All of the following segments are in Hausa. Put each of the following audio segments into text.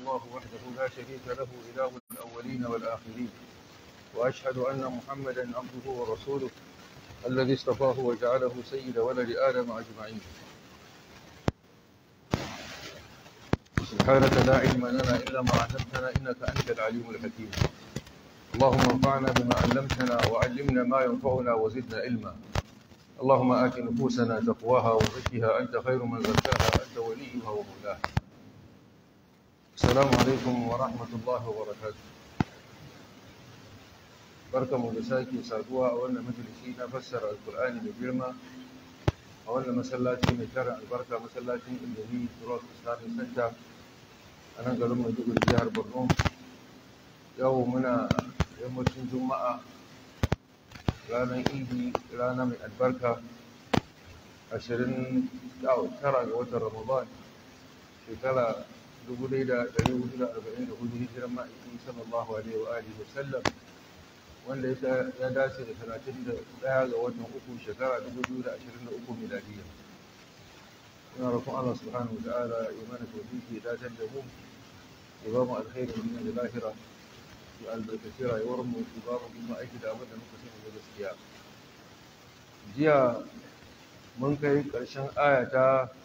الله وحده لا شريك له إله الأولين والآخرين وأشهد أن محمدا عبده ورسوله الذي اصطفاه وجعله سيد ولد آدم أجمعين سبحانك لا علم لنا إلا ما علمتنا إنك أنت العليم الحكيم اللهم انفعنا بما علمتنا وعلمنا ما ينفعنا وزدنا علما اللهم آت نفوسنا تقواها وزكها أنت خير من زكاها أنت وليها ومولاها السلام عليكم ورحمة الله وبركاته barka mu da sake saduwa a wannan majalisi na fassara alkur'ani mai girma a wannan masallaci mai tara albarka masallacin indomi road islamic center a nan garin maiduguri jihar borno yau muna yammacin juma'a ranar idi rana mai albarka 29 ga watan ramadan shekara 1444 hijiran ma'aikin sallallahu alaihi wa alihi wa sallam wanda ya dace da 31 ga watan uku shekara 2023 miladiya ina roƙon Allah subhanahu wa ta'ala ya mana tawfiki ya dace da mu ya ba mu alkhairin duniya da lahira ya albarkaci rayuwar mu ya ba mu kuma aiki da abin da muka sani da gaskiya jiya mun kai ƙarshen aya ta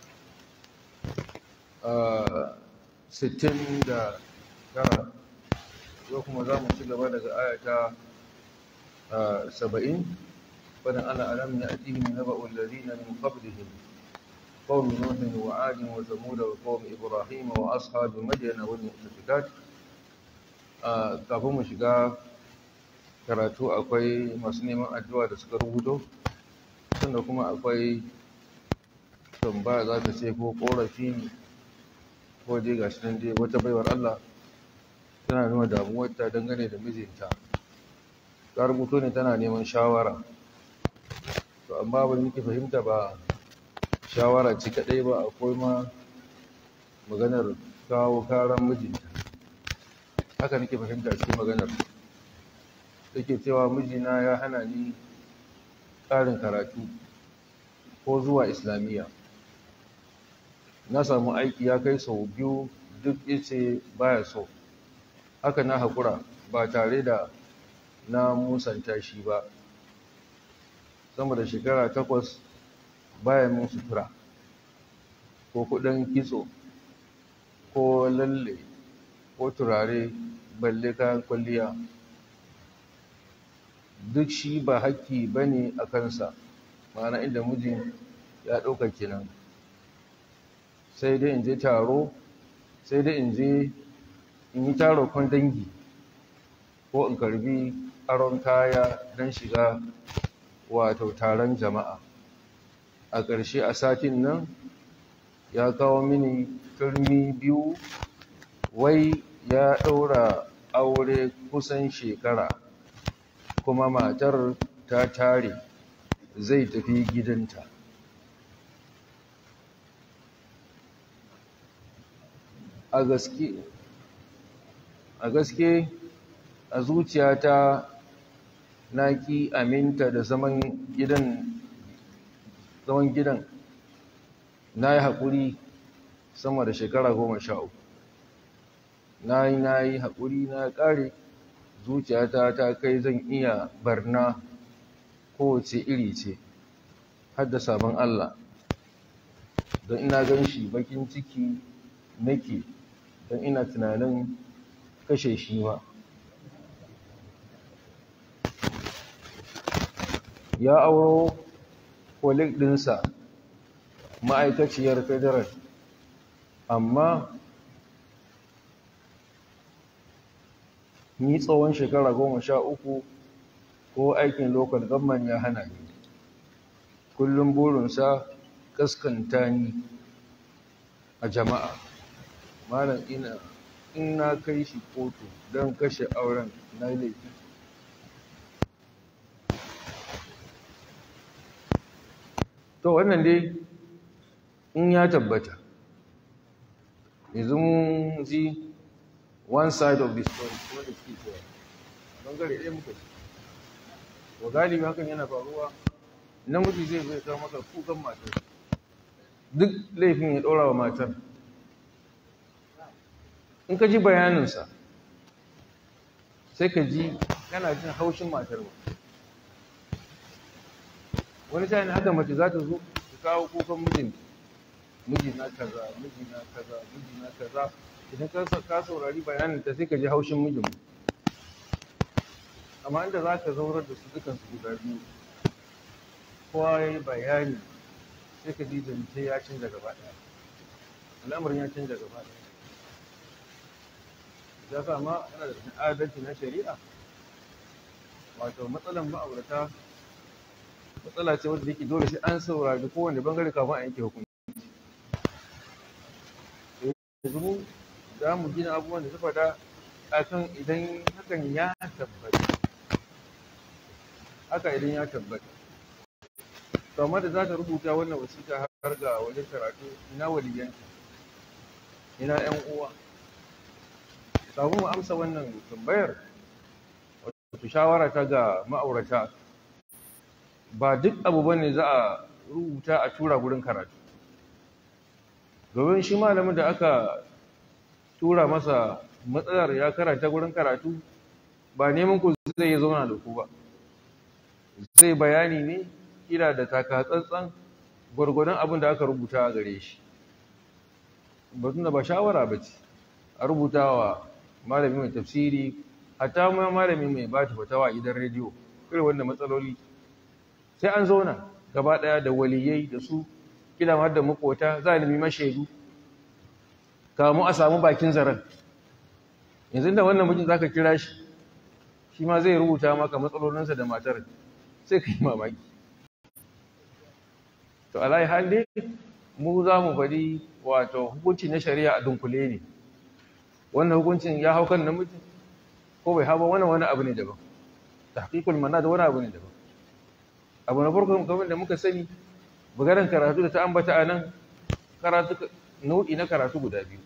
sittin da tara yau kuma za mu ci gaba daga aya ta سبعين فأنا أنا ألم يأتيهم نبأ الذين من قبلهم قوم نوح وعاد وثمود وقوم إبراهيم وأصحاب مدين والمؤتفكات kafin mu shiga karatu akwai masu neman addu'a da suka rubuto sannan kuma akwai tambaya za ta ce ko korafi ne ko dai gashi nan dai wata baiwar Allah tana nuna damuwarta dangane da mijinta ta rubuto ne tana neman shawara to amma ban yake fahimta ba shawara ce kadai ba akwai ma maganar kawo karan mijinta haka nake fahimta cikin maganar take cewa mijina ya hana ni ƙarin karatu ko zuwa islamiyya na samu aiki ya kai sau biyu duk yace baya so haka na haƙura ba tare da na musanta shi ba sama da shekara takwas bayan mun sutura ko kudin kitso ko lalle ko turare balle kayan kwalliya duk shi ba haƙƙi ba ne a kansa ma'ana inda mijin ya ɗauka kenan sai dai in je taro sai dai in je in yi taro kan dangi ko in karbi aron kaya don shiga wato taron jama'a a ƙarshe a satin nan ya kawo mini turmi biyu wai ya ɗaura aure kusan shekara kuma matar ta tare zai tafi gidanta a gaske a gaske a zuciyata na ki aminta da zaman gidan zaman gidan na yi haƙuri sama da shekara goma sha uku na yi na yi haƙuri na ƙare zuciyata ta kai zan iya barna kowace iri ce har da sabon Allah don ina gan shi bakin ciki nake don ina tunanin kashe shi ma ya auro kolik ɗinsa ma'aikaciyar federal amma ni tsawon shekara goma sha uku ko aikin local government ya hana ni kullum burinsa kaskanta ni a jama'a malam ina in na kai shi kotu don kashe auren na laifi to wannan dai in ya tabbata yanzu mun ji one side of the story wanda suke cewa bangare ɗaya muka ci wa galibi hakan yana faruwa namiji zai zai kawo maka kukan matar duk laifin ya ɗora wa matar in ka ji bayaninsa sai ka ji kana jin haushin matar ba wani sa'in haka mace za ta zo ta kawo kukan mijinta miji na kaza miji na kaza miji na kaza idan ka saurari bayanin ta sai ka ji haushin mijin amma inda za ka zaurar da su dukansu guda biyu kowa ya yi bayani sai ka ji zance ya canza gaba ɗaya al'amarin ya canza gaba ɗaya ya sa ma yana da adalci na shari'a wato matsalan ma'aurata matsala ce wadda yake dole sai an saurari kowane bangare kafin a yanke hukunci yanzu mu za mu gina abubuwan da su faɗa a kan idan hakan ya tabbata haka idan ya tabbata to amma da za ta rubuta wannan wasiƙa har ga wajen karatu ina waliyanta ina ƴan uwa kafin mu amsa wannan tambayar wato shawara ta ga ma'aurata ba duk abu bane za a rubuta a tura gurin karatu domin shi malamin da aka tura masa matsalar ya karanta gurin karatu ba neman ku zai yi zauna da ku ba zai bayani ne kira da takatsantsan gwargwadon abin da aka rubuta a gare shi batun da ba shawara ba ce a rubuta wa malami mai tafsiri hatta ma malami mai ba ta fatawa idan rediyo irin wanda matsaloli sai an zauna gaba daya da waliyai da su kila har da makota za a nemi mashaidu kamu a samu bakin zaren yanzu da wannan mijin zaka kira shi shi ma zai rubuta maka matsalolinsa da matar sai ka yi mamaki to alayi hali mu za mu bari wato hukunci na shari'a a dunkule ne wannan hukuncin ya hau kan namiji ko bai hau ba wannan wani abu ne daban tahqiqul manad wani abu ne daban abu na farko kamar da muka sani bugaran karatu da ta ambata a nan karatu nau'i na karatu guda biyu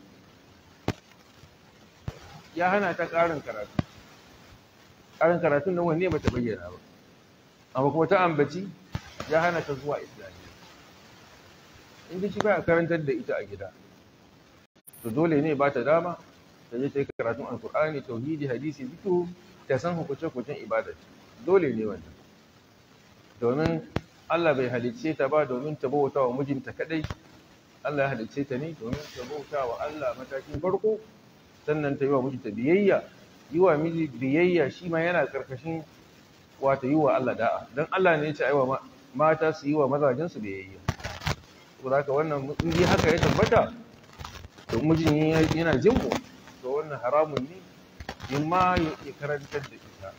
ya hana ta ƙarin karatu ƙarin karatun nan wanne bata bayyana ba amma kuma ta ambaci ya hana ta zuwa islamiyya in shi ba karantar da ita a gida to dole ne ba ta dama ta je ta yi karatun alkur'ani tauhidi hadisi fiqh ta san hukunce-hukuncen ibada dole ne wannan domin Allah bai halicce ta ba domin ta bauta wa mijinta kadai Allah ya halicce ta ne domin ta bauta wa Allah matakin farko sannan ta yi wa mijinta biyayya yi wa miji biyayya shi ma yana karkashin wata yi wa Allah da'a don Allah ne ya ce aiwa mata su yi wa mazajensu biyayya saboda haka wannan in dai haka ya tabbata to mijin yana jin mu to wannan haramun ne in ma ya karantar da ita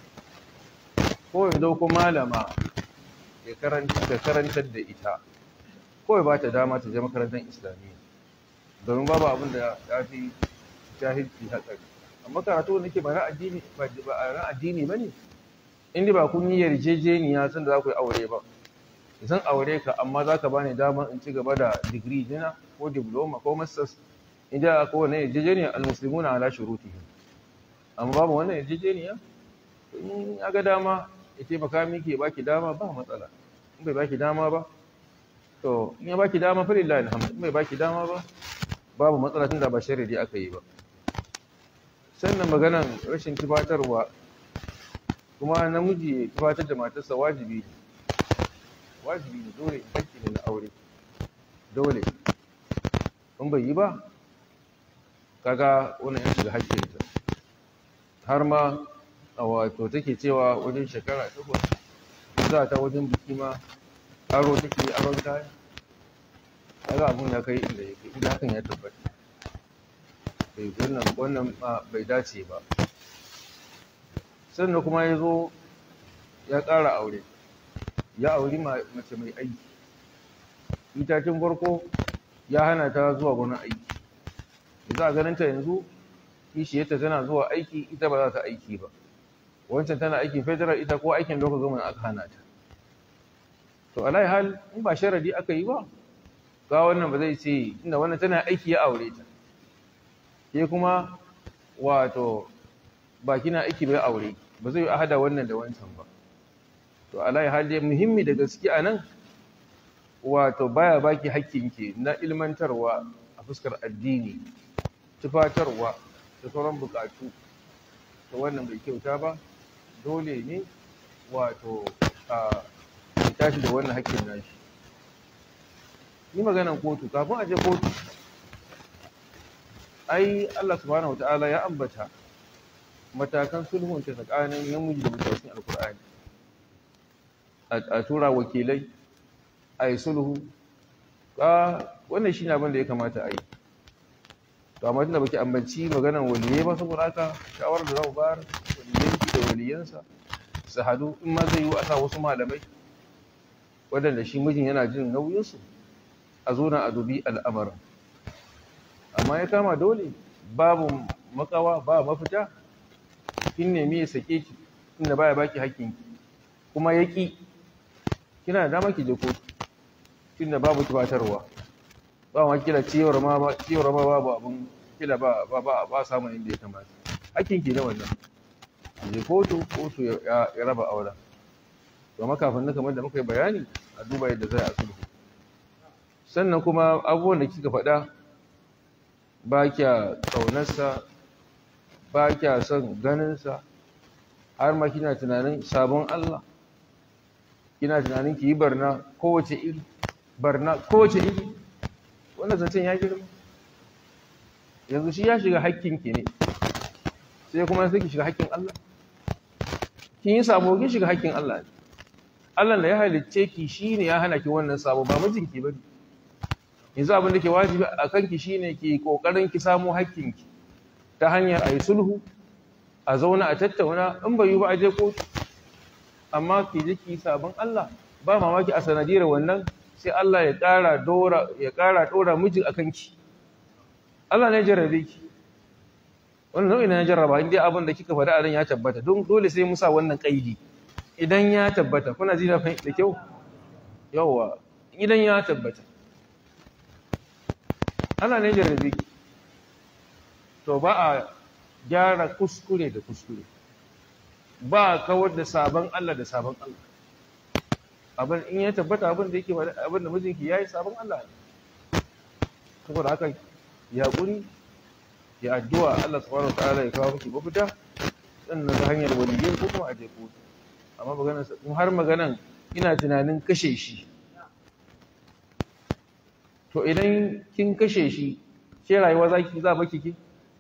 ko ya dauko malama ya karantar da ita ko ya ba ta dama ta je makarantar islamiyya domin babu abin da ya fi jahilci hatsari amma karatu wanda ke ba na addini ba na addini ba ne inda ba kun yi yarjejeniya sun da za ku yi aure ba zan aure ka amma za ka bani dama in ci gaba da digiri dina ko diploma ko masters inda ko wannan yarjejeniya almuslimuna ala shurutihim amma babu wannan yarjejeniya in ya ga dama ya taimaka miki ya baki dama ba matsala in bai baki dama ba to in ya baki dama fa lillahi alhamd in bai baki dama ba babu matsala tunda ba sharri aka yi ba sannan maganan rashin tufatarwa kuma namiji ya tufatar da matarsa wajibi ne wajibi ne dole hakki ne na aure dole in bai yi ba kaga wannan ya shiga hakkinta har ma a wato take cewa wajen shekara takwas za ta wajen biki ma aro take aron kaya kaga abun ya kai inda yake inda hakan ya tabbata bai wannan wannan bai dace ba sannan kuma ya zo ya ƙara aure ya auri mace mai aiki itacin farko ya hana ta zuwa gwanin aiki za a ganin ta yanzu kishiyarta tana zuwa aiki ita ba za ta aiki ba wancan tana aikin federal ita ko aikin local government aka hana ta to alai hal in ba sharadi aka yi ba ga wannan ba zai ce inda wannan tana aiki ya aure ta ke kuma wato ba kina aiki bai aure ba zai a hada wannan da wancan ba to alai hal dai muhimmi da gaske a nan wato baya baki hakkinki na ilmantarwa a fuskar addini tufatarwa da sauran bukatu to wannan bai kyauta ba dole ne wato a tashi da wannan hakkin nashi ni maganan kotu kafin a je kotu ai Allah subhanahu wataala ya ambata matakan sulhunta tsakanin namiji da mace alkur'ani a tura wakilai a yi sulhu ka wannan shi ne abin da ya kamata a yi to amma tunda baki ambanci maganan waliyai ba saboda haka shawarar da za mu bayar waliyanki da waliyansa su hadu in ma zai yi a sa wasu malamai waɗanda shi mijin yana jin nauyinsu a zo na a dubi al'amarin amma ya kama dole babu makawa ba mafita kin nemi ya sake ki inda baya baki hakkinki kuma ya ƙi kina da dama ki je kotu tunda babu kibatarwa ba ma kila ciyar ma ba ciyar ma babu abun kila ba ba ba ba samu inda ya kamata hakkinki ne wannan je kotu kotu ya raba auren to makafin na kamar da muka yi bayani a duba yadda zai a sulhu sannan kuma abubuwan da kika faɗa ba kya ƙaunarsa ba kya son ganinsa har ma kina tunanin sabon Allah kina tunanin ki yi barna kowace iri barna kowace iri wannan zancen ya girma yanzu shi ya shiga hakkinki ne sai kuma sai ki shiga hakkin Allah kin yi sabo kin shiga hakkin Allah ne Allah da ya halicce ki shine ya hana ki wannan sabo ba mijinki bane yanzu abin da ke wajibi a kanki shine ki kokarin ki samu hakkinki ta hanyar ayi sulhu a zauna a tattauna in bai yi ba a je kotu amma ki ji ki sabon Allah ba mamaki a sanadiyar wannan sai Allah ya ƙara dora ya ƙara dora mijin akan ki Allah ne jarrabe ki wannan nau'i na jarraba inda abin da kika faɗa a nan ya tabbata don dole sai musa wannan kaidi idan ya tabbata kuna ji da kyau yawa idan ya tabbata ana ne jarrabe ki to ba a gyara kuskure da kuskure ba a kawar da sabon Allah da sabon Allah abin in ya tabbata abin da yake abin da mijinki yayi sabon Allah ne saboda haka ya kuri ya addu'a Allah subhanahu wataala ya kawo miki mafita sannan ta hanyar waliyyai ko kuma a je kotu amma maganar in har maganan ina tunanin kashe shi to idan kin kashe shi ke rayuwa zaki za baki ki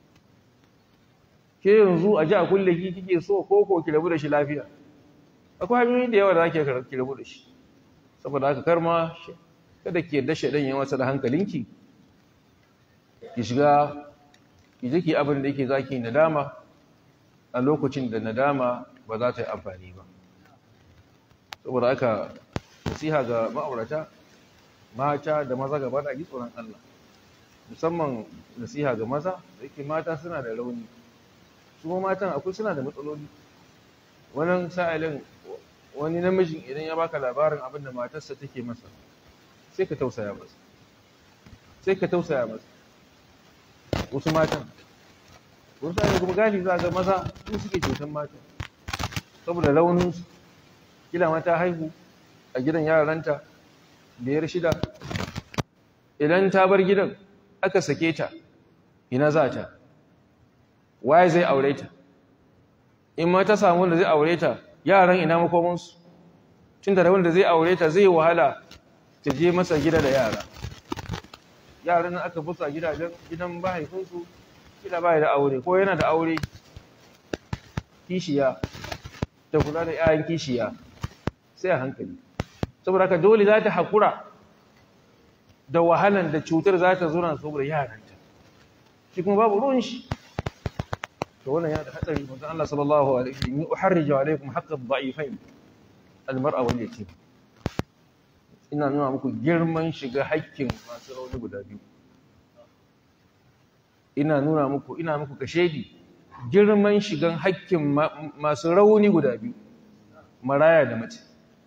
ke yanzu a ji a kulle ki kike so ko ko ki rabu da shi lafiya akwai hanyoyi da yawa da zaki ki rabu da shi saboda haka karma kada ki yadda shaidan ya masa da hankalinki ki shiga ki je ki abin da yake zaki nadama a lokacin da nadama ba za ta yi amfani ba saboda haka nasiha ga ma'aurata mata da maza gaba da ji tsoron Allah musamman nasiha ga maza da yake mata suna da rauni su ma matan akwai suna da matsaloli wannan sa'ilin wani namijin idan ya baka labarin abin da matarsa take masa sai ka tausaya masa sai ka tausaya masa wasu matan wasu sa'ilin kuma gali za ga maza su suke cutan mata saboda rauninsu kila mata haihu a gidan yaranta biyar shida idan ta bar gidan aka sake ta ina za ta waye zai aure ta in ma ta samu da zai aure ta yaran ina makomansu tun da wanda zai aure ta zai wahala ta je masa gida da yara yaran aka busa gidajen gidan mahaifinsu kila baya da aure ko yana da aure kishiya ta kula da 'ya'yan kishiya sai a hankali saboda haka dole za ta haƙura da wahalan da cutar za ta zuna saboda yaranta shi kuma babu ruwan shi to wannan yana da hatsari manzon Allah sallallahu alaihi wasallam yi uharriju alaikum haqqa dha'ifain almar'a wal yatim ina nuna muku girman shiga haƙƙin masu rauni guda biyu ina nuna muku ina muku kashedi girman shigan haƙƙin masu rauni guda biyu maraya da mace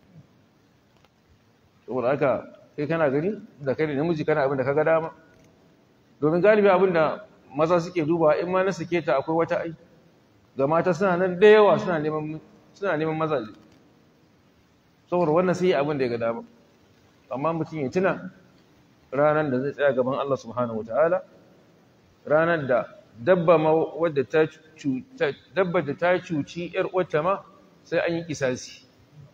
saboda haka kai kana gani da kai da namiji kana abin da kaga dama domin galibi abin da maza suke duba in ma na sake ta akwai wata ai ga mata suna nan da yawa suna neman suna neman mazaje saboda wannan sai abin da ya ga dama amma mutum ya tuna ranar da zai tsaya gaban Allah subhanahu wataala ranar da dabba ma wadda ta dabba da ta cuci ‘yar uwarta ma sai an yi kisasi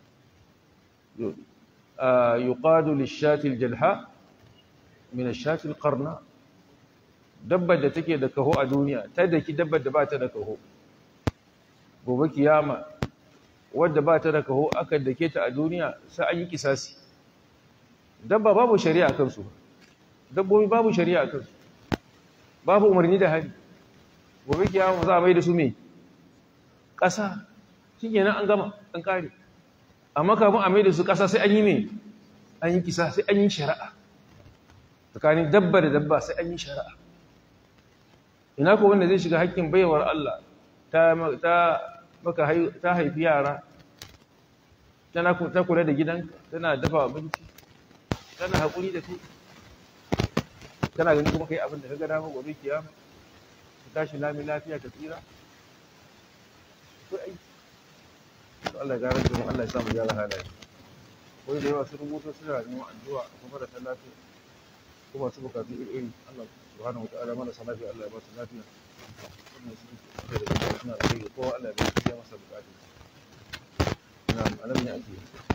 yuqadu lishatil jalha min ashatil qarna dabba da take da kaho a duniya ta daki dabba da ba ta da kaho gobe kiyama wadda ba ta da kaho aka dake ta a duniya sai an yi kisasi dabba babu shari'a kansu dabbobi babu shari'a kansu babu umarni da hali gobe kiyama za a mai da su me ƙasa shikenan an gama an kare amma kafin a mai da su ƙasa sai an yi me an yi kisa sai an yi shari'a tsakanin dabba da dabba sai an yi shari'a ina ko wanda zai shiga hakkin baiwar Allah ta maka ta haifi yara tana ta kula da gidanka tana dafa abinci tana haƙuri da kai kana gani kuma kai abin da ka ga dama gobe kiyama ka tashi lami lafiya ka tsira akwai aiki Allah ya gara da mu Allah ya samu gyara halaye wai da yawa su rubuta suna neman addu'a kuma da lafiya kuma su bukatu iri Allah subhanahu wataala mana salafi Allah ya ba su lafiya wannan su da suna da kai kowa Allah ya biya masa bukatu na'am alam ne ake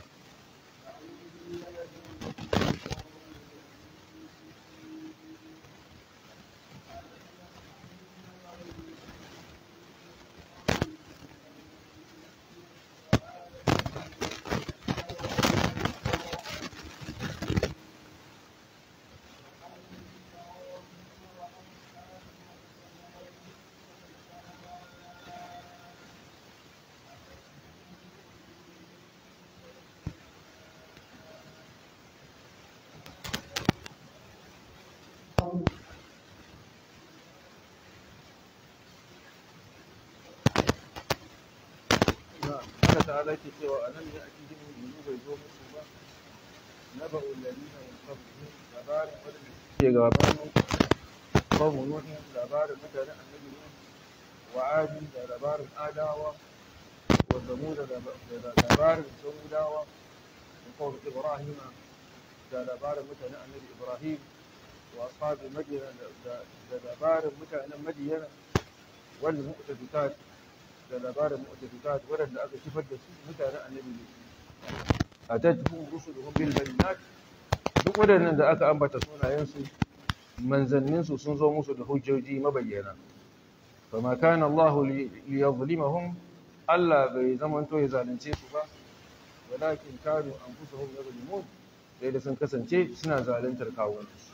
Allah ta'ala ke cewa a nan ne a cikin yanzu bai zo musu ba na ba'ul ladina min qablihim labarin wadanda suke gabanin qawmu nuhin labarin mutanen annabi nuh wa adi da labarin adawa wa zamud da labarin samudawa da qawmu ibrahim da labarin mutanen annabi ibrahim wa ashabi madina da labarin mutanen madina wal mu'tafikat da labarin mu'tafikat waɗanda aka kifar da su mutanen annabi ne atatuhum rusuluhum bil bayyinat duk waɗannan da aka ambata sunayen su manzannin su sun zo musu da hujjoji mabayyana fama kana Allah li yuzlimahum Allah bai zaman to ya zalunce su ba walakin kanu anfusuhum yuzlimun sai da sun kasance suna zaluntar kawunansu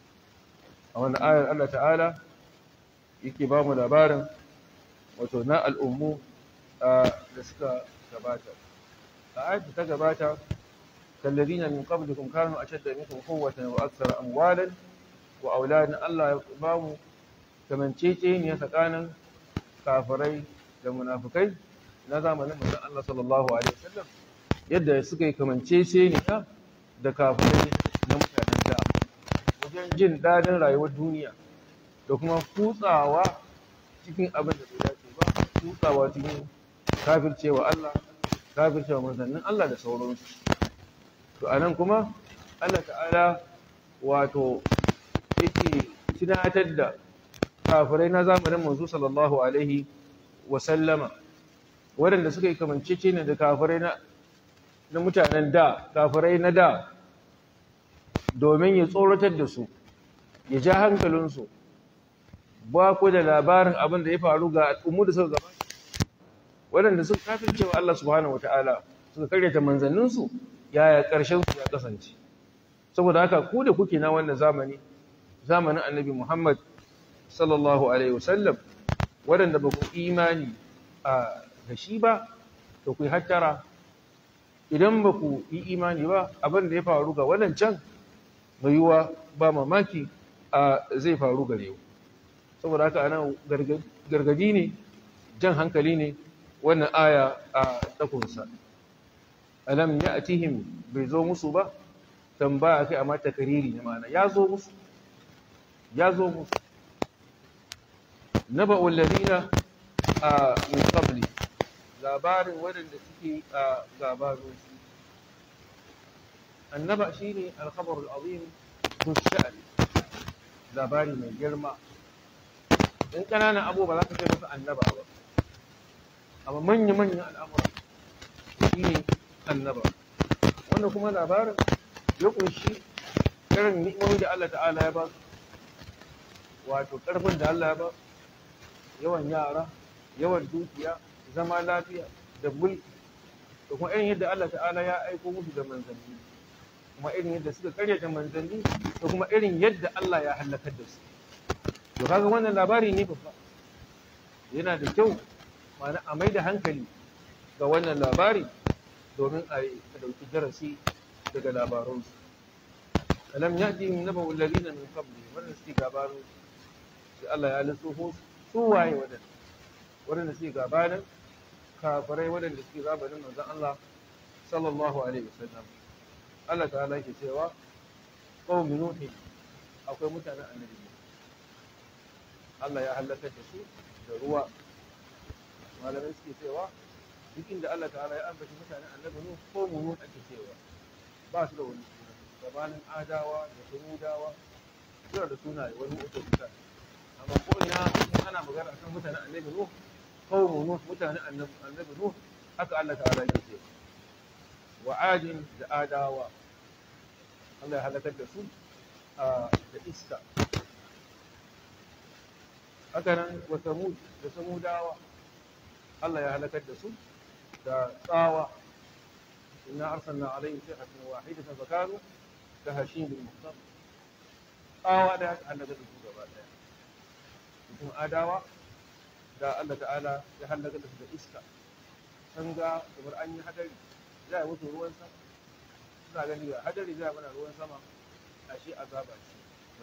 a wannan ayar Allah ta'ala yake ba mu labarin wato na al'ummu da suka gabata a ayat ta gabata kallazina min qablikum kanu ashadda minkum quwwatan wa akthara amwalan wa auladan Allah ya ba mu kamancece ne tsakanin kafirai da munafikai na zamanin manzon Allah sallallahu alaihi wasallam yadda suka yi kamancece ne da kafirai na mutanen da wajen jin dadin rayuwar duniya da kuma kutsawa cikin abin da bai dace ba kutsawa cikin kafircewa Allah kafircewa manzannin Allah da sauransu to anan kuma Allah ta'ala wato yake tunatar da kafirai na zamanin manzo sallallahu alaihi wa sallama waɗanda suka yi kamancece ne da kafirai na na mutanen da kafirai na da domin ya tsoratar da su ya ja hankalinsu ba ku da labarin abin da ya faru ga al'ummu da suka gaba waɗanda suka kafin cewa Allah subhanahu wa ta'ala suka karyata manzanninsu yaya ƙarshen su ya kasance saboda haka ku da kuke na wannan zamani zamanin annabi Muhammad sallallahu alaihi wasallam waɗanda ba ku imani a da shi ba to ku yi hattara idan ba ku yi imani ba abin da ya faru ga waɗancan mai yiwuwa ba mamaki a zai faru gare ku saboda haka anan gargadi ne jan hankali ne wannan aya a takunsa alam ya atihim bai zo musu ba tambaya kai amma takariri ne ma'ana ya zo musu ya zo musu naba walladina a min qabli labarin waɗanda suke a gabanin su annaba shine al-khabar al-azim dusha'an labari mai girma in ƙananan abu ba za ka ce masa annaba ba amma manya-manyan al'amura shi ne annaba wannan kuma labarin ya kunshi irin ni'imomi da Allah ta'ala ya ba su wato ƙarfin da Allah ya ba yawan yara yawan dukiya zama lafiya da mulki da kuma irin yadda Allah ta'ala ya aiko musu da manzanni kuma irin yadda suka karyata manzanni da kuma irin yadda Allah ya halakar da su to kaga wannan labari ne babba yana da kyau ma'ana a mai da hankali ga wannan labari domin a ɗauki darasi daga labaransu alam ya'ti min naba'u alladhina min qabli wannan suke gabanin sai Allah ya lissofo su waye wadanda wadanda suke gabanin kafirai wadanda suke gabanin manzon Allah sallallahu alaihi wasallam Allah ta'ala yake cewa qaumi nuh akwai mutanen annabi Allah ya halaka da su da ruwa malamai suke cewa duk inda Allah ta'ala ya ambaci mutanen annabi nuh ko mu ake cewa ba su da wani suna gabanin adawa da samudawa suna da sunaye wani uku mutane amma ko ina ana magana akan mutanen annabi nuh qaumu nuh mutanen annabi nuh haka Allah ta'ala ya ce wa adin da adawa Allah ya halakar da su da iska haka nan wa samud da samudawa Allah ya halakar da su da tsawa inna arsalna alaihim sayhatan wahidatan fakanu كهشيم المختار tsawa da ya hallaka da su gaba daya mutum adawa da Allah ta'ala ya hallaka da su da iska sun ga kamar an yi hadari za a mutu ruwan sama suna gani ga hadari za a mana ruwan sama a shi azaba ce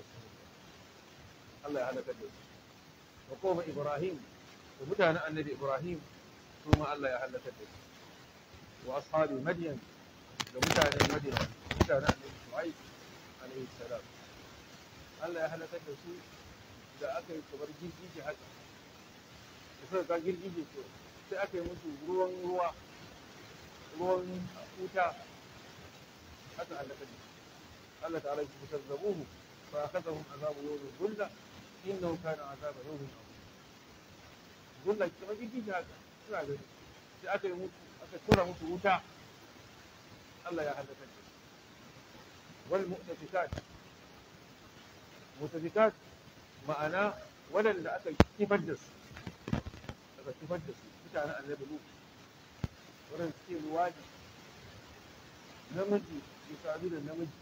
Allah ya halaka da su wa kuma Ibrahim da mutanen annabi Ibrahim su ma Allah ya halaka da su wa ashabi Madyan da mutanen Madyan mutanen annabi Shu'aib alaihi salam Allah ya halakar da su da aka yi kamar girgije haka da suka ga girgije to sai aka yi musu ruwan ruwa ruwan wuta aka halakar da su Allah ta'ala ya fitar da buhu fa akhadhahum azabu yawmin dhulla innahu kana azaba yawmin azim dhulla kamar girgije haka suna gani sai aka yi musu aka tura musu wuta Allah ya halakar da su والمؤتفكات مؤتفكات ma'ana waɗanda aka kifar da su aka kifar da su mutanen annabi lu waɗanda suke luwaji namiji ke sadu da namiji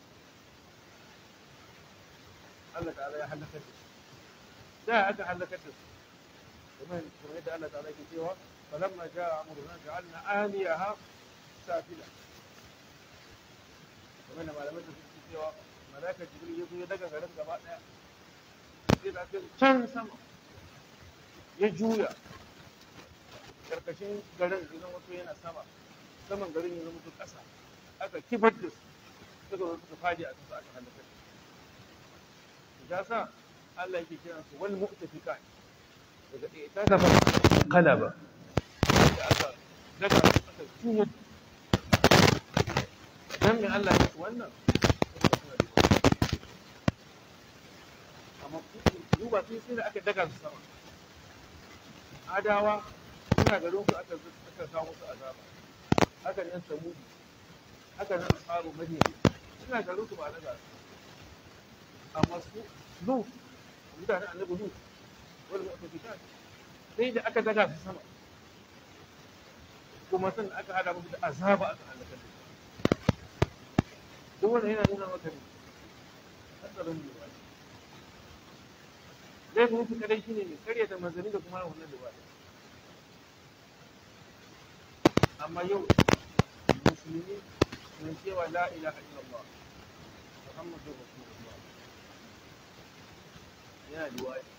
Allah ta'ala ya halakar da su da aka halakar da su kamar yadda Allah ta'ala ke cewa falamma ja'a amruna ja'alna aliyaha safila kamar da malamai da suke cewa malaka jibril ya zo ya daga garin gaba daya sai da kai can sama ya juya karkashin garin ya zama to yana sama saman garin ya zama to kasa aka kifar da su suka zo suka faɗi a kansu aka halaka su ya sa Allah yake kiran su wal mu'tafikat daga ɗaya ta kafa qalaba da aka daga aka juya dan me Allah ya ce wannan amma duba sun sai da aka daga su sama adawa suna garin su aka aka kawo musu azaba haka nan samudi haka nan ashabu madina suna garin su ba daga su amma su lu mutane annabi lu wal mu'tafikat sai da aka daga su sama kuma sannan aka hada musu da azaba aka halaka da duk wanda yana nuna maka ne hatsarin lura zai fi mutu kadai shine ne karya da manzanni da kuma wannan lura amma yau musulmi sun cewa la ilaha illallah muhammadu rasulullah yana liwaɗi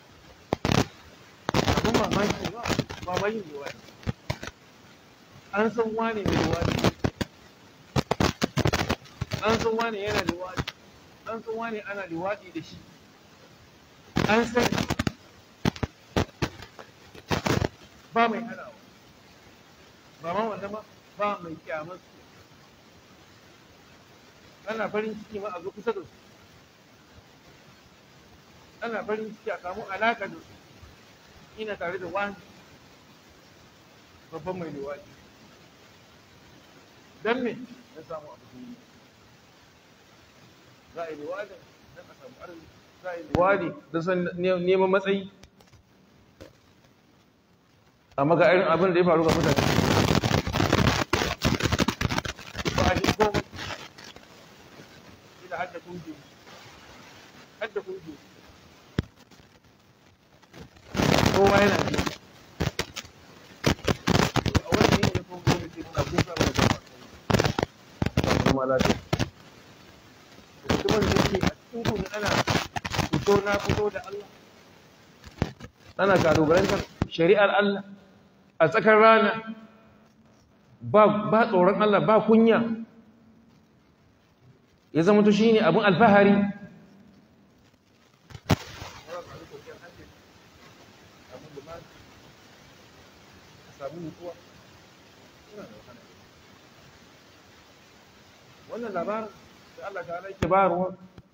abin mamaki ba ba ma yin liwaɗi an san wane mai liwaɗi an san wane yana liwaɗi an san wane ana liwaɗi da shi an san ba mai hanawa ba ma wanda ma ba mai kyamar su ana farin ciki ma a zo kusa da su ana farin ciki a samu alaƙa da su ina tare da wani babban mai liwaɗi don me na samu abu duniya za a yi liwaɗin don a samu arziki za a yi liwaɗi don san neman matsayi amma ga irin abin da ya faru ga mutane ba a ji komai ila hadda kungi hadda kungi kowa yana ji a wani yin ya kuma kuma ce muna kusa mai da kuma lafiya mutumin da yake a cikin kuma ana fito na fito da Allah ana kalubalantar shari'ar Allah a tsakar rana ba tsoron Allah ba kunya ya zama to shine abin alfahari wannan labarin da Allah ta ala ke bayarwa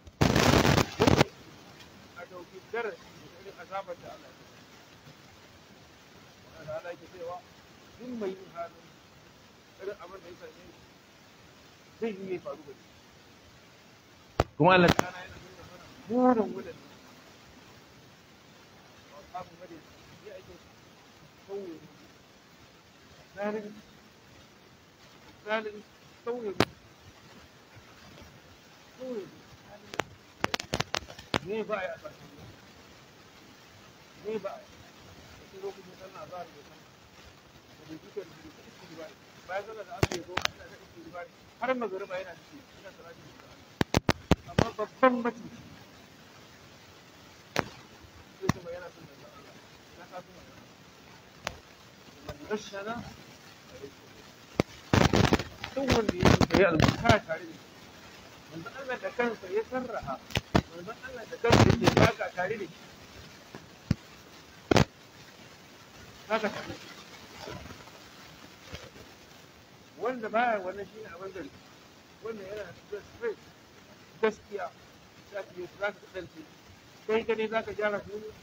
a dauki darasi da irin azabar da Allah ya da Allah ke cewa duk mai yin halin irin abin da ya same shi zai yi ya faru da shi kuma Allah ta yana nuna mana burin wulan wa kafin gade ya ake sauye zalin zalin sauye sauye ne ba a yi a ƙarshen ne ba a yi wasu lokacin sallah za a rage sama da bai duka da bai iski ba bayan sallah da aka yi goma ina da iski ba har magariba yana ciki ina salati da amma babban mutum sai kuma yana son da Allah na ka kuma man gashana duk wanda ya yi albarka tare da manzo Allah da kansa ya sarraha manzo Allah da kansa yake baka tare da shi haka wanda baya wannan shine abin da wanda yana da straight gaskiya za ka yi za ka kasance kai ka ne za ka gyara duniya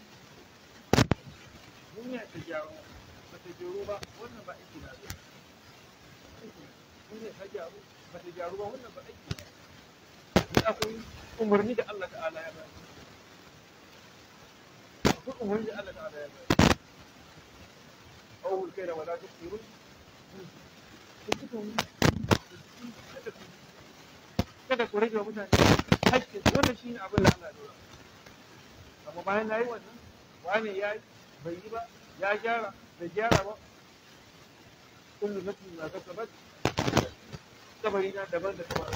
duniya ta gyaru ba ta gyaru ba wannan ba aiki na zai duniya ta gyaru ba ta gyaru ba wannan ba aiki na ni akwai umarni da Allah ta'ala ya bayar akwai umarni da Allah ta'ala ya bayar أو الكيل ولا تكثروا kada ku rage wa mutane haƙƙin wannan shi ne abin da Allah ya amma bayan na yi wannan wane ya yi bai yi ba ya gyara bai gyara ba kullu nafsin ma kasabat kabari na daban da kamar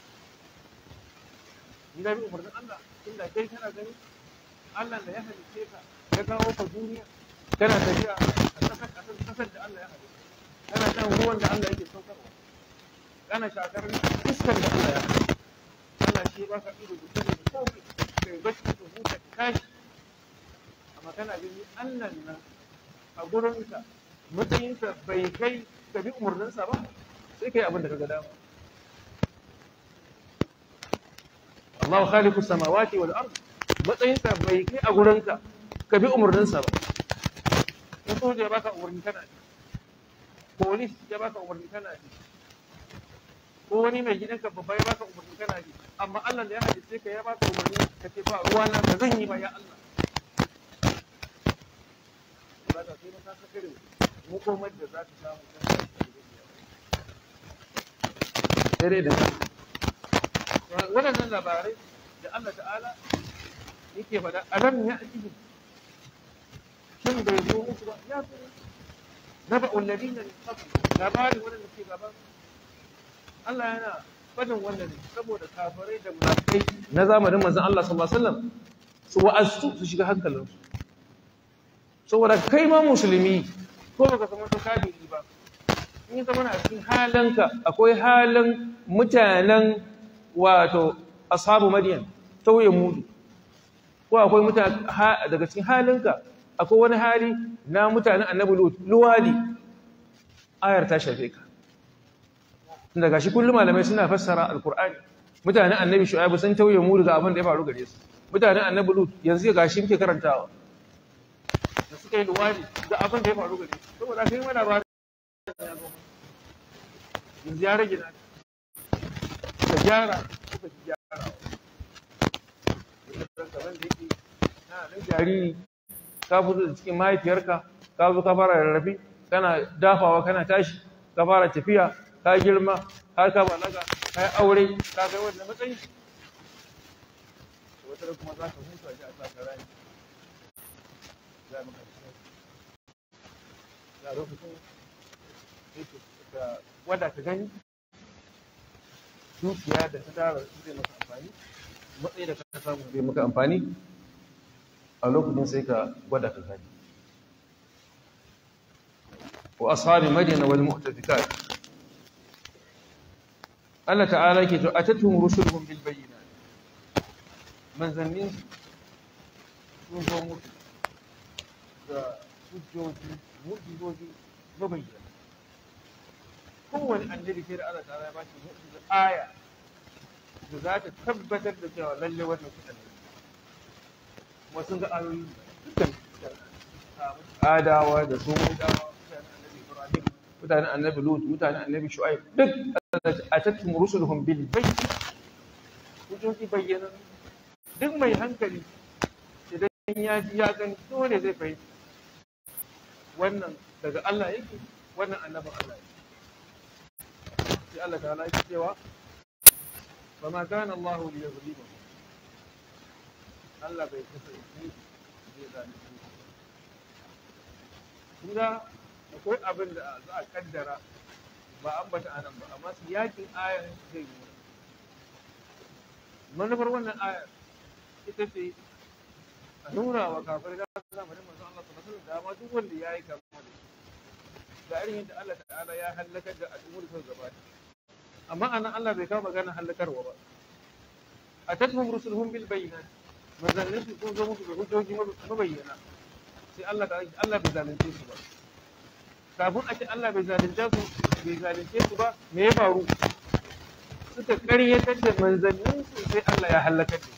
ni na bi umarnin Allah inda kai kana gani Allah da ya halice ka ya kawo ka duniya kana tafiya a ƙasar ƙasar da Allah ya halice kana shan ruwan da Allah yake saukarwa kana shakar iskar da Allah ya halice Allah shi ba ka ido da kuma da komai kai bacci da huta tashi amma kana gani Allah nan a gurinka matsayinsa bai kai ka bi umarninsa ba sai kai abin da ka ga dama Allahu khaliqu samawati wal ard matsayinsa bai kai a gurinka ka bi umarninsa ba in soja ya baka umarni kana ji polis ya baka umarni kana ji ko wani mai gidanka babba ya baka umarni kana ji amma Allah da ya halice ka ya baka umarni ka ce ba ruwa na ba zan yi ba ya Allah ba ta sai ka saka irin hukumar da za ta samu dare da waɗannan labarai da Allah ta'ala yake faɗa alam ya ajibi shin bai zo muku ba ya zo naba ulladina min qabl labarin waɗanda ke gaban Allah yana fadin wannan ne saboda kafirai da munafikai na zamanin manzon Allah sallallahu alaihi wasallam su wa'azu su shiga hankalinsu saboda kai ma musulmi ko baka zama to kafiri ba in ya zama a cikin halanka akwai halin mutanen wato ashabu madiyan tauye mudu ko akwai mutane daga cikin halinka akwai wani hali na mutanen annabi luwadi ayar ta shafe ka tunda gashi kullum malamai suna fassara alkur'ani mutanen annabi shu'aibu sun tauye mudu ga abin da ya faru gare su mutanen annabi lut yanzu gashi muke karantawa da suka yi luwadi da abin da ya faru gare su saboda kai mana ba yanzu ya rage na ka gyara kuka ki gyara kamar da yake na nan jariri ka fito da cikin mahaifiyarka ka zo ka fara rarrafe kana dafawa kana tashi ka fara tafiya ka girma har ka balaga ka yi aure ka kai wannan matsayi wata da kuma za ka hutu a ji a sa ka rani za mu karshe ya lokacin yake ka wada ka gani dukiya da ta tara zai maka amfani matsayi da ka samu zai maka amfani a lokacin sai ka gwada ka gani wa ashabi madina wal mu'tafikat Allah ta'ala ke to atatuhum rusuluhum bil bayyinat manzannin sun zo musu da hujjoji mu'jizoji mabayyana kowane annabi sai da Allah ta'ala ya ba shi mu'jiza aya da za ta tabbatar da cewa lalle wannan kuɗin ne kuma sun ga ayoyi dukkan adawa da su dawa mutanen annabi lut mutanen annabi shu'aib duk a tattum rusuluhum bil bayt hujjoji bayyana duk mai hankali idan ya ji ya gani dole zai fahimci wannan daga Allah yake wannan annabin Allah yake sai Allah ta'ala yake cewa فما كان الله ليظلمهم Allah bai kasance zai zalunci Kunga akwai abin da za a kaddara ba an bata a nan ba, amma su yakin ayar zai yi. Manufar wannan ayar ita ce a nuna wa kafin da zamanin manzon Allah sallallahu alaihi wasallam da duk wanda ya yi kama da shi. Ga irin yadda Allah ta'ala ya halakar da al'ummar sun gabata. amma anan Allah bai kawo magana halakarwa ba a tatmum rusuluhum bil bayyinat manzannin su sun zo musu da hujjoji mabayyana sai Allah ta Allah bai zalunce su ba kafin a ce Allah bai zalunce su bai zalunce su ba me ya faru suka karyatar da manzannin su sai Allah ya halakar da su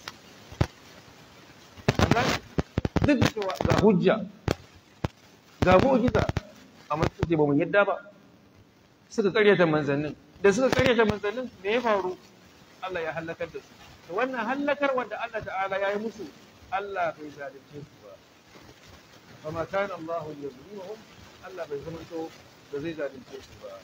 duk da cewa ga hujja ga mu'jiza amma suka ce ba mu yadda ba suka karyata manzannin da suka karyata manzannin me ya faru Allah ya halakar da su to wannan halakar wanda Allah ta'ala ya yi musu Allah bai zalunce su ba fa ma kana Allah yuzlimuhum Allah bai zama to da zai zalunce su ba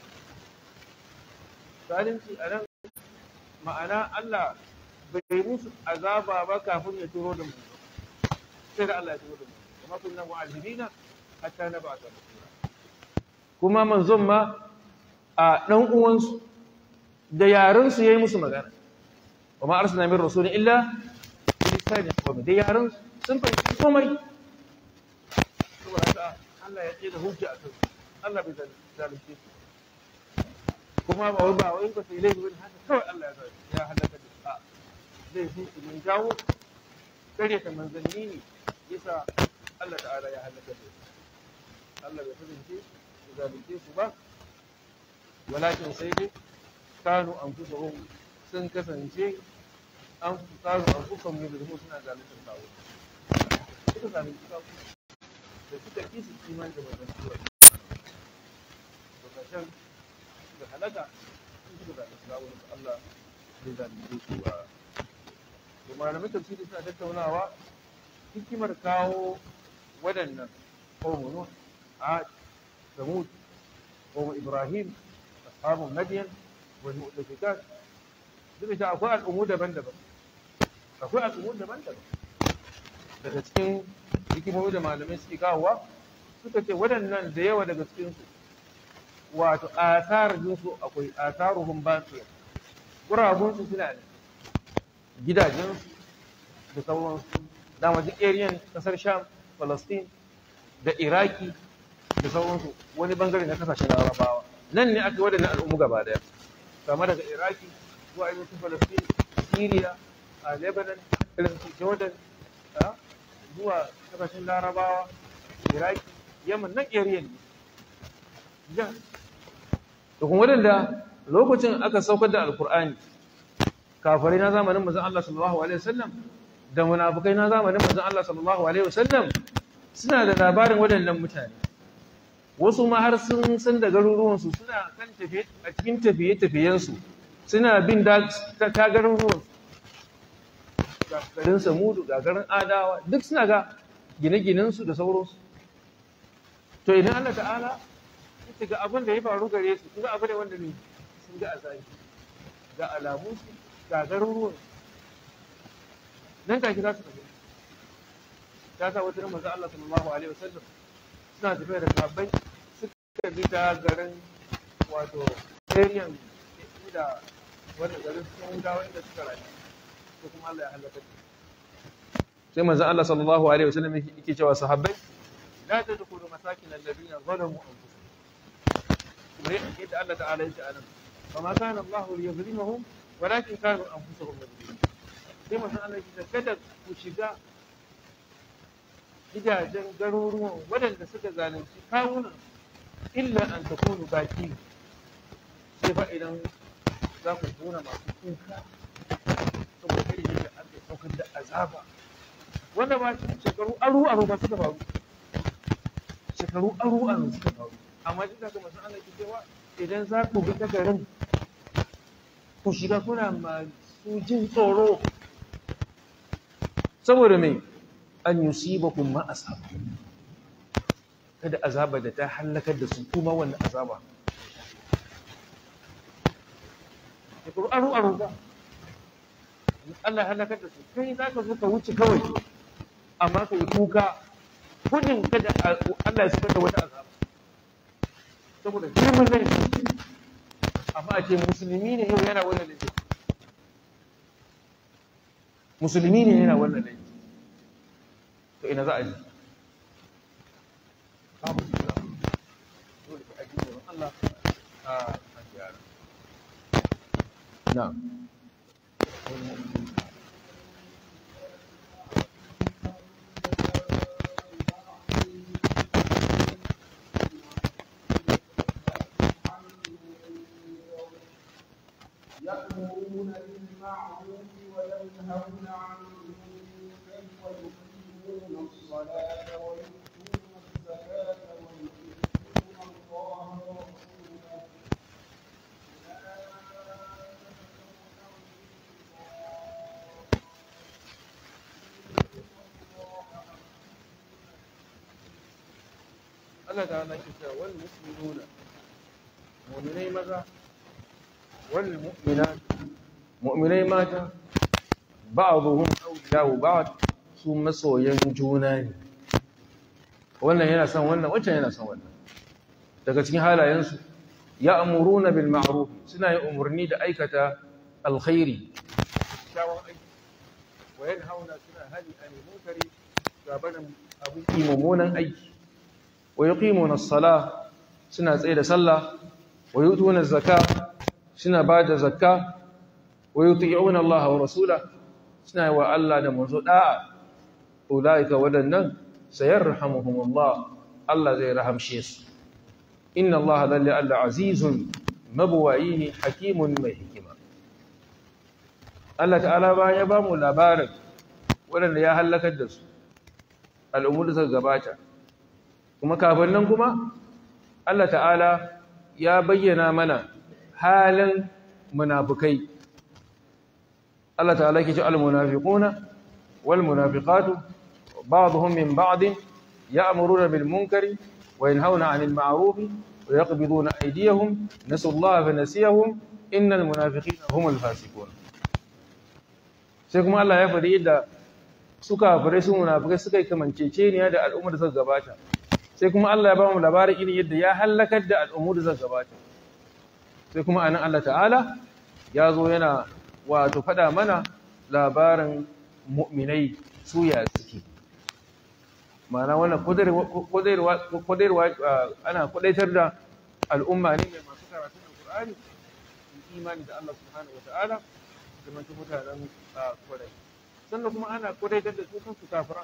zalunci a nan ma'ana Allah bai musu azaba ba kafin ya turo da mu sai da Allah ya turo da mu kuma kunna mu'azzibina hatta nab'atha rasula kuma manzon ma a ɗan uwansu da yarensu ya yi musu magana wa ma arsana min rasulin illa bilisanin qawmi da yarensu sun fahimci komai saboda haka Allah ya ce da hujja a kansu Allah bai zalunce su kuma ba wai ba wai ba sai laifi wani haka kawai Allah ya zalunce ya halaka da su a zai fi su mun jawo karyata manzanni ne yasa Allah ta'ala ya halaka da su Allah bai kasance su zalunce su ba walakin sai dai kanu an kusa sun kasance an kanu an kusa mu da mu suna zaluntar kawo suka zalunci kawo da suka ki su iman da mazan tuwa to kashin da halaka sun suka zalunci kawo da Allah zai zalunce su ba to malamin tafsiri suna tattaunawa hikimar kawo waɗannan qawmun nuh ad samud qawm ibrahim ashabun madiyan wal mu'tafikat duk da akwai al'ummu daban-daban akwai al'ummu daban-daban daga cikin hikimomi da malamai suke kawowa suka ce waɗannan da yawa daga cikinsu wato asar jinsu akwai asaruhum baqiya gurabunsu suna da gidajensu da sauransu dama duk ariyan kasar sham palestine da iraki da sauransu wani bangare na kasashen larabawa nan ne aka waɗannan al'ummu gaba daya kama daga iraki zuwa ainihin palestine syria a lebanon irin su jordan zuwa kasashen larabawa iraki yaman nan ariyan ne da kuma waɗanda lokacin aka saukar da alkur'ani kafirai na zamanin manzon Allah sallallahu alaihi wasallam da munafikai na zamanin manzon Allah sallallahu alaihi wasallam suna da labarin waɗannan mutane wasu ma har sun san da garuruwansu suna kan tafiye a cikin tafiye-tafiyensu suna bin da ta ta garuruwansu ga garin samudu ga garin adawa duk suna ga gine-ginensu da sauransu to idan Allah ta'ala ya ga abin da ya faru gare su kuma abin da wanda ne sun ga azabi ga alamunsu ga garuruwansu nan take za su tafi ta sa wata manzo Allah sallallahu alaihi wasallam suna tafiya da sahabbai suka bi ta garin wato area da wanda garin sun hudawa inda suka rayu ko kuma Allah ya halaka su sai manzo Allah sallallahu alaihi wasallam yake cewa sahabbai la tadkhulu masakin alladhina zalamu anfusahum kuma yadda Allah ta'ala ya ce anan فما كان الله ليظلمهم ولكن كانوا انفسهم يظلمون sai masu Allah ya kada ku shiga gidajen garuruwan waɗanda suka zalunci kawunan illa an ta kunu baki sai fa idan za ku tona masu kuka saboda irin yadda aka yi saukar da azaba wanda ba shekaru aru aru ba suka faru shekaru aru aru suka faru amma duk da haka masu Allah ke cewa idan za ku bi ta garin ku shiga kuna masu jin tsoro saboda mai an yusibakum ma asaba kada azaba da ta halakar da su kuma wannan azaba shekaru aru aru ba Allah halakar da su kai za ka zo ka wuce kawai amma ka yi kuka gudun kada Allah ya sukar da wata azaba saboda girman laifi amma a ce musulmi ne yau yana wannan laifi musulmi ne yana wannan laifi to ina za a ji babu jira dole ka aji tsoron Allah a a gyara na يأمرون بالمعروف وينهون عن المنكر ويقيمون الصلاة ويؤتون الزكاة ويطيعون الله ورسوله Allah ta hana shi cewa wal mu'minuna mu'minai maza wal mu'minat mu'minai mata ba'dhum awliya'u ba'd su masoyan juna ne wannan yana son wannan wancan yana son wannan daga cikin halayensu ya'muruna bil ma'ruf suna yin umarni da aikata alkhairi kyawun aiki wa yanhauna suna hali anil munkari gabanin abin mummunan aiki wa yuqimuna as-salah suna tsaye da sallah wa yutuna az-zakah suna ba da zakka wa yuti'una Allah wa rasula suna yi wa Allah da manzo da'a ulaika wadannan sayarhamuhumullah Allah zai rahamshe su inna Allah lalle Allah azizun mabuwayi hakimun mai hikima Allah ta'ala ba ya ba mu labarin wadanda ya halakar da su al'ummu da suka gabata kuma kafin nan kuma Allah ta'ala ya bayyana mana halin munafikai Allah ta'ala yake ce al-munafiquna wal munafiqatu ba'dhum min ba'd ya'muruna bil munkari wa yanhauna 'anil ma'ruf wa yaqbiduna aydiyahum nasallaha fa nasiyahum innal munafiqina humul fasiqun sai kuma Allah ya faɗi yadda suka fare su munafikai suka yi kamanceceniya da al'ummar da suka gabata sai kuma Allah ya ba mu labarin irin yadda ya halakar da al'ummar da suka gabata sai kuma anan Allah ta'ala ya zo yana wato faɗa mana labarin mu'minai suya suke ma'ana wannan kudirwa ana kudaitar da al'umma ne mai masu karatun alkur'ani imani da Allah subhanahu wata'ala da mantu mutanen kwadai sannan kuma ana kudaitar da su kansu kafira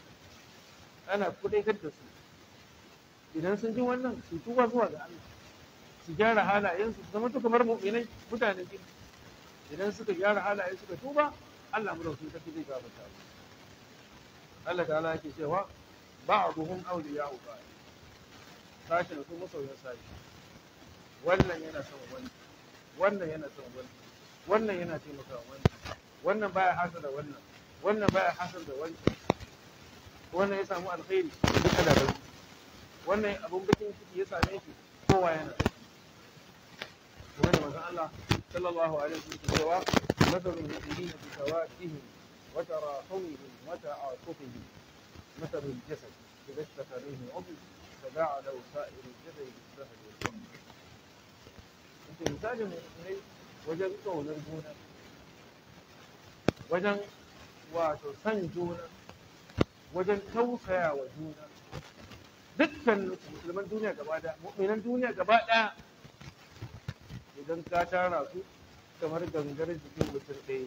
ana kudaitar da su idan sun ji wannan su tuba zuwa ga Allah su gyara halayensu su zama to kamar mu'minai mutanen gida idan suka gyara halayen suka tuba Allah mu da su tafi zai gafarta Allah ta'ala yake cewa ba'duhum awliya'u ba'd sashi da su masoyan sashi wannan yana son wani wannan yana son wani wannan yana taimakawa wani wannan baya hasada wannan wannan baya hasar da wancan wannan ya samu alkhairi duka da bai wannan abun bakin ciki ya same shi kowa yana da kuma da manzon Allah sallallahu alaihi wasallam cewa mathalul mu'minina bi tawaddihim wa tarahumihim wa ta'atufihim mathalul jasad idza ishtaka ilayhi 'udw tada'a lahu sa'iru jasad bis-sahri wal-hamd ita misalin mu'minai wajen kaunar juna wajen wato san juna wajen tausaya wa juna dukkan musulman duniya gaba daya mu'minan duniya gaba daya idan ka tara su kamar gangar jikin mutum ɗaya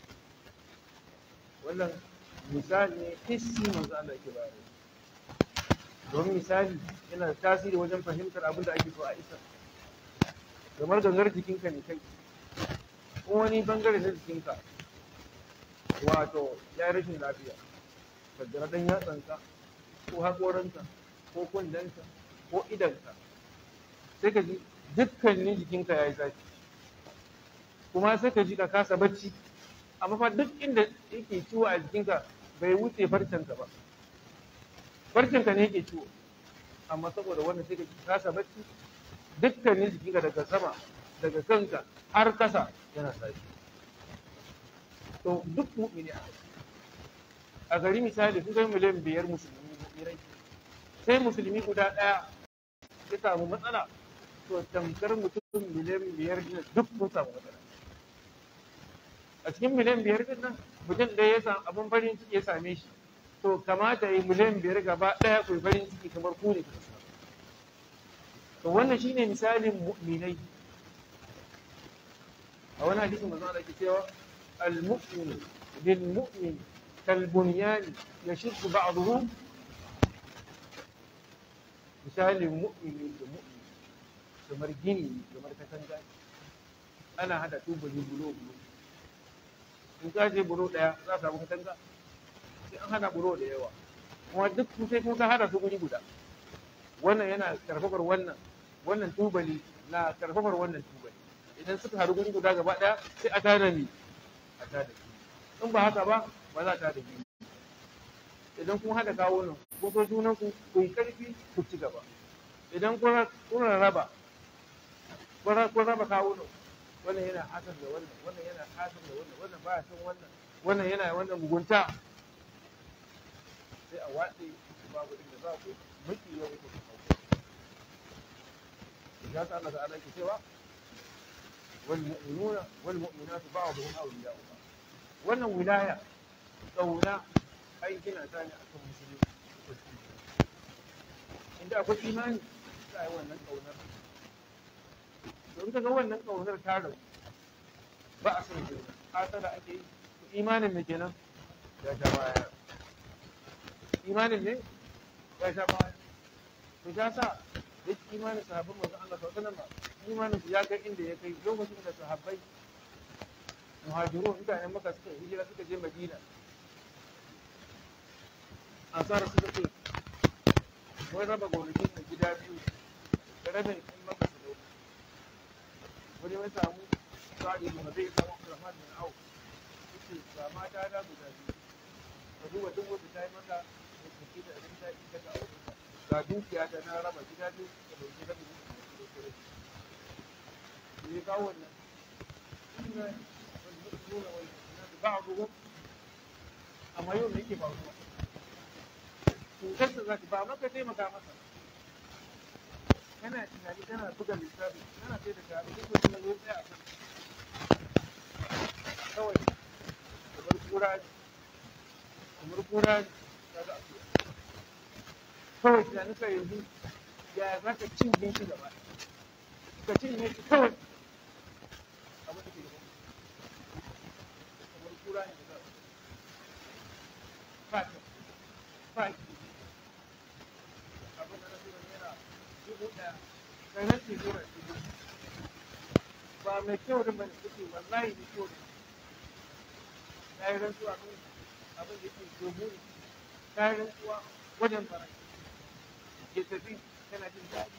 wannan misali ne hissi manzo Allah ke bayar don misali yana da tasiri wajen fahimtar abin da ake so a isa kamar gangar jikinka ne kai ko wani bangare na jikinka wato ya rashin lafiya kaddara dan yatsanka ko haƙoranka ko kundanka ko idanka sai ka ji dukkanin jikinka ya yi zafi kuma sai ka ji ka kasa bacci amma fa duk inda yake ciwo a jikinka bai wuce farcenka ba farcenka ne yake ciwo amma saboda wannan sai ka ji kasa bacci dukkanin jikinka daga sama daga kanka har kasa yana zafi to duk mu'mini a a gari misali sun kai miliyan biyar musulmi mu'minai sai musulmi guda ɗaya ya samu matsala to tamkar mutum miliyan biyar din duk sun samu matsala a cikin miliyan biyar din nan mutum ɗaya ya samu abin farin ciki ya same shi to kamata yi miliyan biyar gaba ɗaya ku farin ciki kamar ku ne ku to wannan shine misalin mu'minai a wani hadisin manzo Allah ke cewa المؤمن للمؤمن كالبنيان يشد بعضه misalin mu'mini da mu'mini kamar gini kamar katanga ana hada tubali bulo bulo in ka je bulo daya za ka samu katanga sai an hada bulo da yawa kuma duk sai kun ka hada su guri guda wannan yana karfafar wannan wannan tubali na karfafar wannan tubali idan suka haɗu guri guda gaba daya sai a tada ni a tada in ba haka ba ba za ta da gini idan kun haɗa kawo nan ko so junan ku ku yi ƙarfi ku ci gaba idan kun raba kun raba kawo nan wannan yana hasan da wannan wannan yana hasan da wannan wannan baya son wannan wannan yana wannan mugunta sai a watse babu inda za ku miki yau ku ya sa Allah ta'ala ke cewa wal mu'minuna wal mu'minatu ba'dhum awliya'u ba'd wannan wilaya ƙauna ai gina ta ne akan musulmi inda akwai imani za a yi wannan ƙaunar don ka ga wannan ƙaunar ta rabu ba a son juna hasara ake yi to imanin me kenan ya sha baya imanin ne ya sha baya to ya sa duk imanin sahabban manzon Allah sallallahu alaihi wasallam imanin su ya kai inda ya kai lokacin da sahabbai muhajirun mutanen maka suka hijira suka je madina ansara suka ce wai raba gonakin na gida biyu da rabin in maka su dauka wani mai samu sa'adi da zai samu abdurrahman bin auf yace ga mata da guda biyu ka duba duk wanda ta yi maka da suke da abin ta yi daga aure ga dukiya ta na raba gida biyu da dauki rabin da dauki rabin ne kawo wannan والمؤمنون والمؤمنات بعضهم amma yau me yake faruwa cutarsa za ta ba maka taimaka masa kana tunani kana buga lissafi kana sai da kare duk wani na zo tsaya a kan kawai kamar kura ne kamar kura ne ka ga akuya kawai tunanin ka yanzu ya za ka cinye shi gaba ka cinye shi kawai abin da ke gaba kamar kura ne da fata fata abin da na fi naira dubu ɗaya kai na ce naira dubu ba mai kyau da bane kuke wallahi mai kyau da na yi rantsuwa kan abin da yake domin ne ta yi rantsuwa wajen fara ya tafi kana jin daɗi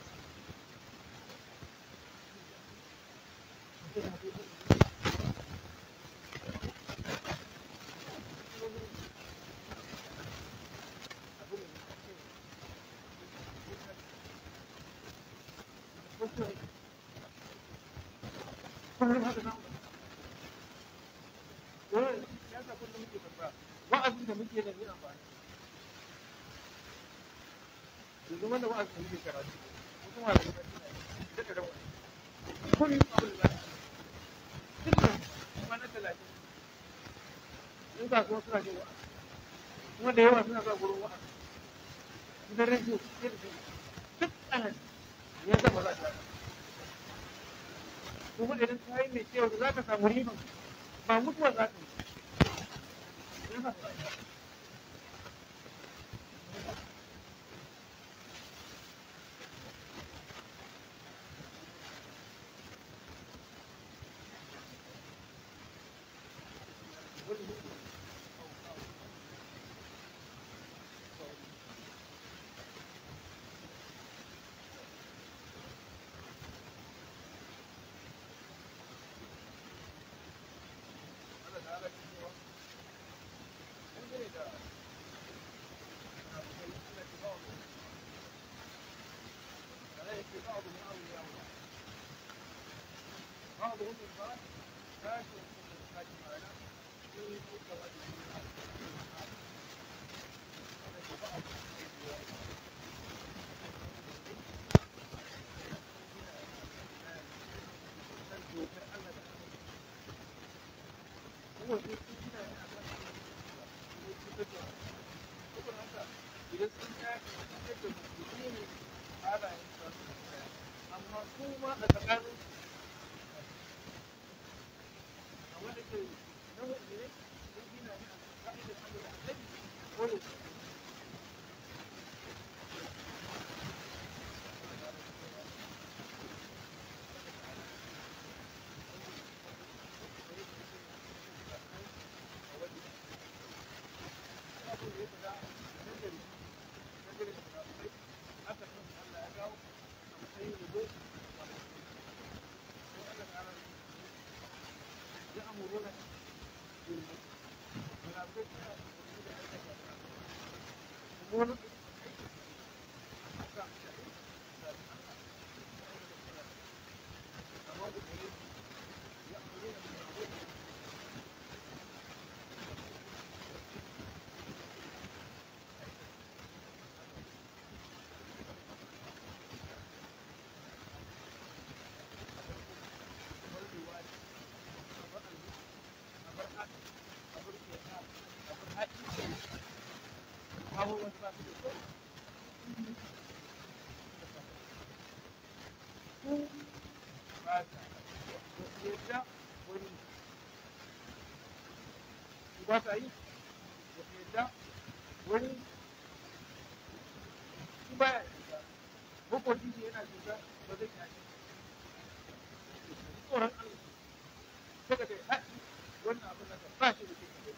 kullum haka nan dole ya sa kullum muke babba wa'azin da muke da ni amfani yanzu wanda wa'azin da muke karatu wasu malamai ba suna yi daga da wani kullum abin da za su kullum kwana talatin in kasuwa suna jin wa'azi kuma da yawa suna zuwa gurin wa'azi gidan rediyo sai da sai duk ana ya zama za ta kuma idan ta yi mai kyau da za ka samu riban ba mutuwa za ka yi بعضهم من بعض لا يشركون بالحاج معنا يريدون وجه هو idan sun tashi yadda musulmi ne halayen su amma su ma a tsakanin amma da ke na mu'mini sun gina ne a ka'idar Allah da Annabi dole su يأمرون بالمنكر abubuwan ba su da kyau su ba sa ba su yadda wani su ba sa yi ba su yadda wani su ba ya shiga makwabci shi yana shiga ba zai yashi tsoron Allah saka da haɗi wannan abin da ba shi da kyau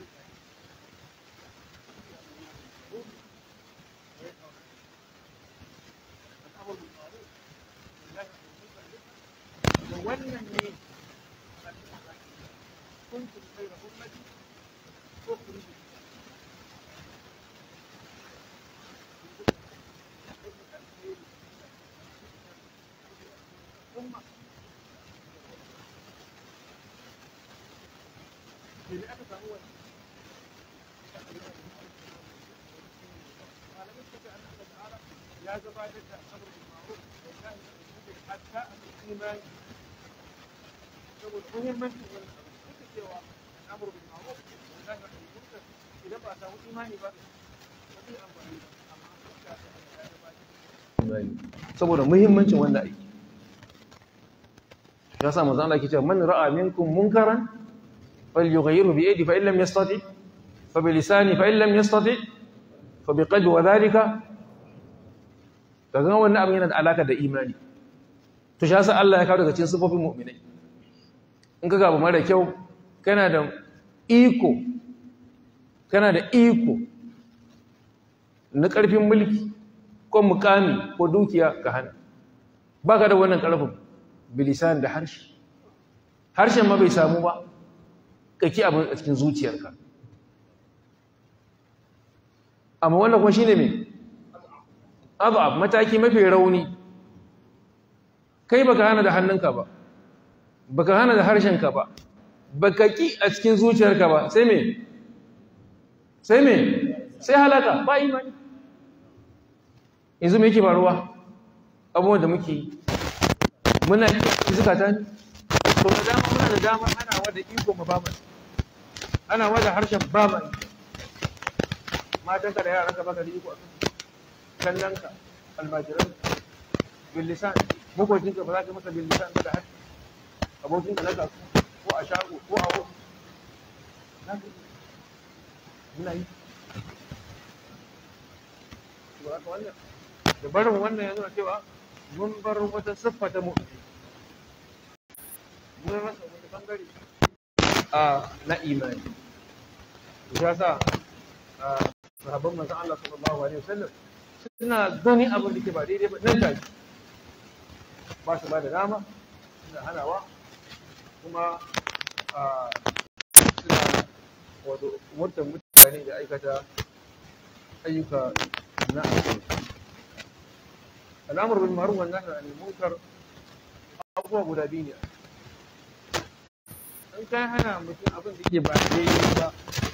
wannan ne kuntum khayra ummati ukhrijat umma ne aka samu wannan malamai suka ce an Allah ta'ala ya gabatar da amr bil ma'ruf wa nahy anil munkar hatta al-imani saboda muhimmancin wannan abu duka cewa al'amur bil ma'ruf wa nahy anil munkar idan ba a samu imani ba ba zai amfani ba amma duka ya gabatar saboda muhimmancin wannan aiki ya sa manzo Allah yake cewa man ra'a minkum munkaran falyughayyirhu bi yadihi fa in lam yastati fa bi lisani fa in lam yastati fa bi qalbi wa dhalika kaga wannan abin yana da alaka da imani to shi yasa Allah ya kawo daga cikin sifofin mu'minai in ka gaba mara kyau kana da iko kana da iko na ƙarfin mulki ko mukami ko dukiya ka hana ba ka da wannan ƙarfin bilisan da harshe harshen ma bai samu ba kake abin a cikin zuciyarka amma wannan kuma shine me abu mataki mafi rauni kai baka hana da hannunka ba baka hana da harshenka ba baka ki a cikin zuciyarka ba sai me sai me sai halaka ba imani yanzu me yake faruwa abubuwan da muke yi muna yi a zukata ne to da dama muna da dama ana wada iko ma ba ana wada harshen ba mai matanka da yaranka baka da iko a kan kallonka almajiran billisan makocinka ba za ka masa billisan da harshe abokinka na kasu ko a shago ko a wasu muna yi ba haka wannan da barin wannan ya nuna cewa mun bar wata siffa ta mu'mini mun rasa wani bangare a na imani ya sa sahabban manzon Allah sallallahu alaihi wasallam suna gani abin da ke ba daidai ba nan take ba su ba da dama suna hanawa kuma suna wato umurtar mutane da aikata ayyuka na alkhairi al'amur bil ma'ruf wan nahy anil munkar abubuwa guda biyu ne in kai hana mutum abin da ke ba daidai ba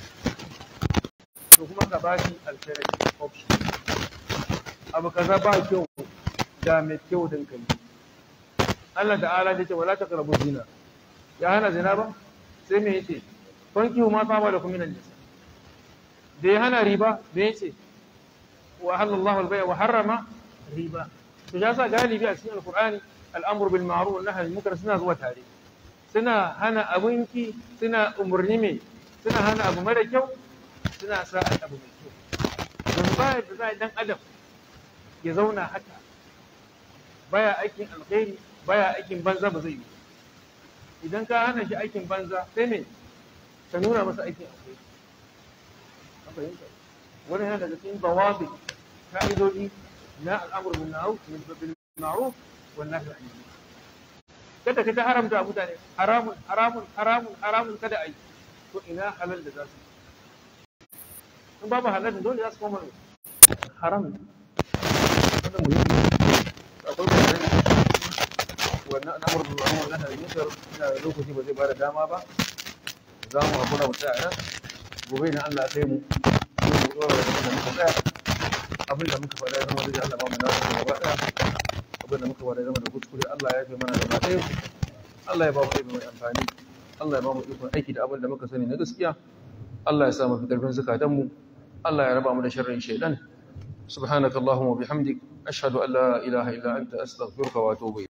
to kuma ka ba shi alternative option abu kaza ba kyau da mai kyau din kai Allah ta'ala ya ce wala taqrabu zina ya hana zina ba sai me yace fankihu ma fama da kuma nisa da ya hana riba me yace wa halallahu al-bay' wa harrama riba to ya sa galibi a cikin alqur'ani al'amru bil ma'ruf wa nahy anil munkar suna zuwa tare suna hana abinki suna umurni me suna hana abu mara kyau suna sa abu mai kyau don ba da za dan adam ya zauna haka baya aikin alkhairi baya aikin banza ba zai yi idan ka hana shi aikin banza sai me ka nuna masa aikin alkhairi an fahimta wani yana daga cikin bawabi ka'idodi na al'amur bin ma'ruf bil ma'ruf wan nahy anil munkar kada ka ta haramta mutane haramun haramun haramun haramun kada ai to ina halal da za su in babu halal dole za su koma haram wannan muhimmi akwai bayanai wannan al'amur bil ma'ruf wan nahy anil munkar ina da lokaci ba zai bada dama ba za mu hakura mu tsaya nan gobe na Allah sai mu mu dora da muka tsaya abin da muka faɗa zama da Allah ba mu nasu gaba ɗaya abin da muka faɗa zama da kuskure Allah ya fi mana gaba ɗaya Allah ya ba mu ilimi mai amfani Allah ya ba mu ikon aiki da abin da muka sani na gaskiya Allah ya sa mu fi ƙarfin zukatan mu Allah ya raba mu da sharrin shaidan subhanakallahumma wa bihamdik ashhadu an la ilaha illa anta astaghfiruka wa atubu